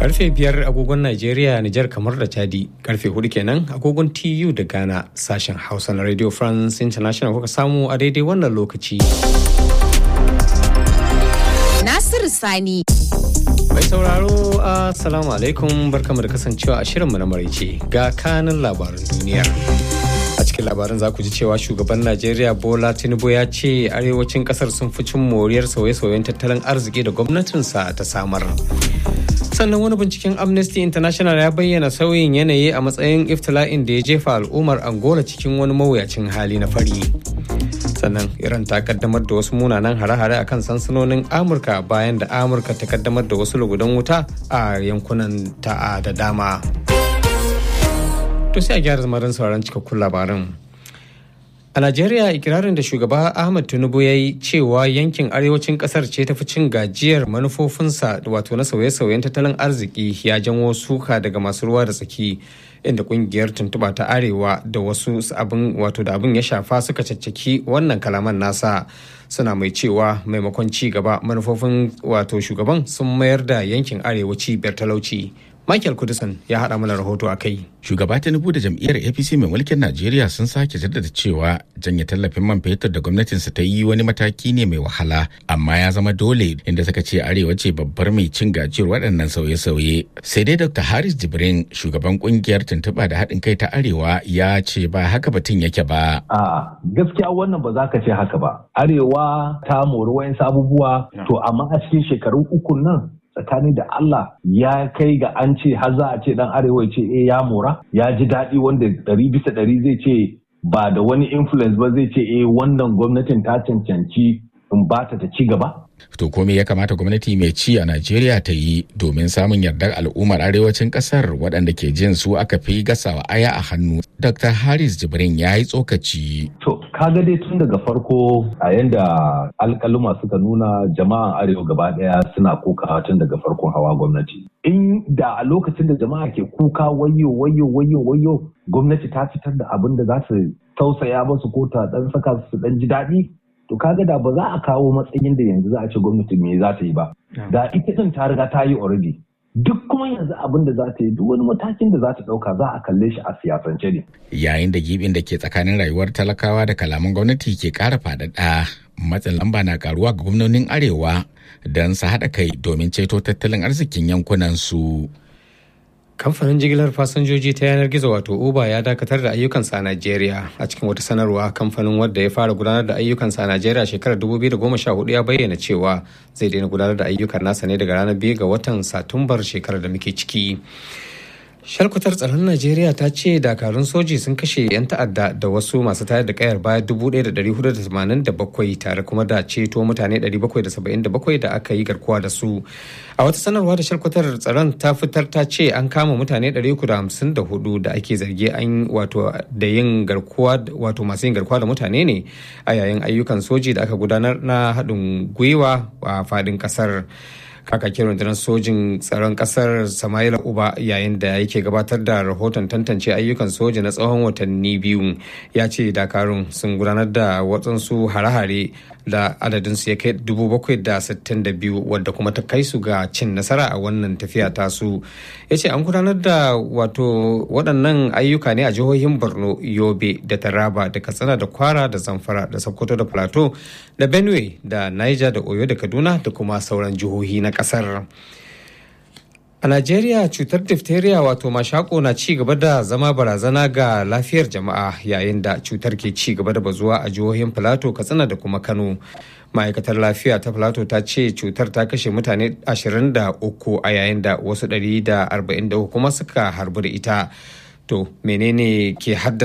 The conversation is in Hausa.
Karfe biyar agogon Najeriya, Nijar kamar da Chadi, karfe hudu kenan agogon TU da Ghana sashen Hausa na Radio France International kuka samu a daidai wannan lokaci. Nasiru Sani. Mai sauraro Assalamu alaikum barkamu da kasancewa a shirinmu na maraice ga kanin labaran duniyar. A cikin labaran za ku ji cewa shugaban Najeriya Bola Tinubu ya ce arewacin kasar sun fi cin moriyar sauye-sauyen tattalin arziki da gwamnatinsa ta samar. sannan wani binciken amnesty international ya bayyana sauyin yanayi a matsayin iftila'in da ya jefa al'ummar angola cikin wani mawuyacin hali na fari sannan iran ta kaddamar da wasu munanan hare-hare akan sansanonin amurka bayan da amurka ta kaddamar da wasu lugudan wuta a yankunan ta da dama to sai a gyara zamarin sauran cikakkun labaran A Najeriya ikirarin da shugaba Ahmad Tinubu ya yi cewa yankin arewacin kasar ce tafi cin gajiyar manufofinsa wato na sauye-sauyen tattalin arziki ya janwo suka daga masu ruwa da tsaki inda kungiyar tuntuba ta arewa da wasu abin wato da abin ya shafa suka caccaki wannan kalaman nasa suna mai cewa maimakon ci gaba manufofin wato shugaban sun mayar da yankin arewa cibiyar talauci. Michael Kudusan ya haɗa mana rahoto a kai. Shugaba Tinubu da jam'iyyar APC mai mulkin Najeriya sun sake jaddada cewa janye tallafin man fetur da gwamnatinsa ta yi wani mataki ne mai wahala amma ya zama dole inda suka ce arewa ce babbar mai cin gajiyar waɗannan sauye-sauye. Sai dai Dr. Haris Jibrin shugaban kungiyar tuntuɓa da haɗin kai ta arewa ya ce ba haka batun yake ba. A gaskiya wannan ba za ka ce haka ba. Arewa ta mori wayansu abubuwa to amma a cikin shekaru uku nan tsakani da Allah ya kai ga an ce har za a ce dan arewa ce eh ya mora ya ji daɗi wanda ɗari bisa ɗari zai ce ba da wani influence ba zai ce eh wannan gwamnatin ta cancanci in ba ta ta ci gaba. To kome ya kamata gwamnati mai ci a Najeriya ta yi domin samun yardar al'ummar arewacin kasar waɗanda ke jin su aka fi gasawa aya a hannu. Dr. Haris Jibrin ya yi tsokaci. To, kaga dai tun daga farko a yanda alkaluma suka nuna jama'an arewa gaba ɗaya suna kuka tun daga farkon hawa gwamnati. In da a lokacin da jama'a ke kuka wayo wayo wayo wayo gwamnati ta fitar da abin da za su tausaya masu ko ta ɗan saka su ɗan ji daɗi to kaga da ba za a kawo matsayin da yanzu za a ce gwamnati me za ta yi ba da ita din ta riga ta yi already duk kuma yanzu abin da za ta yi duk wani matakin da za ta dauka za a kalle shi a siyasance ne yayin da gibin da ke tsakanin rayuwar talakawa da kalaman gwamnati ke kara faɗaɗa matsin lamba na karuwa ga gwamnonin arewa don su haɗa kai domin ceto tattalin arzikin yankunan su kamfanin jigilar fasinjoji ta yanar gizo wato uber ya dakatar da ayyukansa a najeriya a cikin wata sanarwa kamfanin wadda ya fara gudanar da ayyukansa a najeriya shekarar 2014 ya bayyana cewa zai daina gudanar da ayyukan nasa ne daga ranar 2 ga watan satumbar shekarar da muke ciki shalkutar tsaron najeriya ta ce dakarun soji sun kashe 'yan ta'adda da wasu masu tayar da kayar baya 1487 tare kuma da ceto mutane 777 da aka yi garkuwa da su a wata sanarwa da shalkutar tsaron ta fitar ta ce an kama mutane 354 da ake zargi an wato da yin garkuwa wato masu yin garkuwa da mutane ne a yayin ayyukan soji da aka gudanar na haɗin gwiwa a faɗin ƙasar. kakakin rundunar sojin tsaron kasar samaila uba yayin da yake gabatar da rahoton tantance ayyukan soja na tsawon watanni biyu ya ce dakarun sun gudanar da watsansu hare-hare da adadinsu ya kai 762 wadda kuma ta kai su ga cin nasara a wannan tafiya tasu ya ce an gudanar da wato waɗannan ayyuka ne a jihohin borno yobe da taraba da katsina da kwara da zamfara da sokoto da plateau da benue da niger da oyo da kaduna da kuma sauran jihohi na kasar a najeriya cutar diphtheria wato mashako na ci gaba da zama barazana ga lafiyar jama'a yayin da cutar ke ci gaba da bazuwa a jihohin plateau katsina da kuma kano ma'aikatar lafiya ta plateau ta ce cutar ta kashe mutane 23 a yayin da wasu 143 kuma suka harbu da ita to menene ke haddasa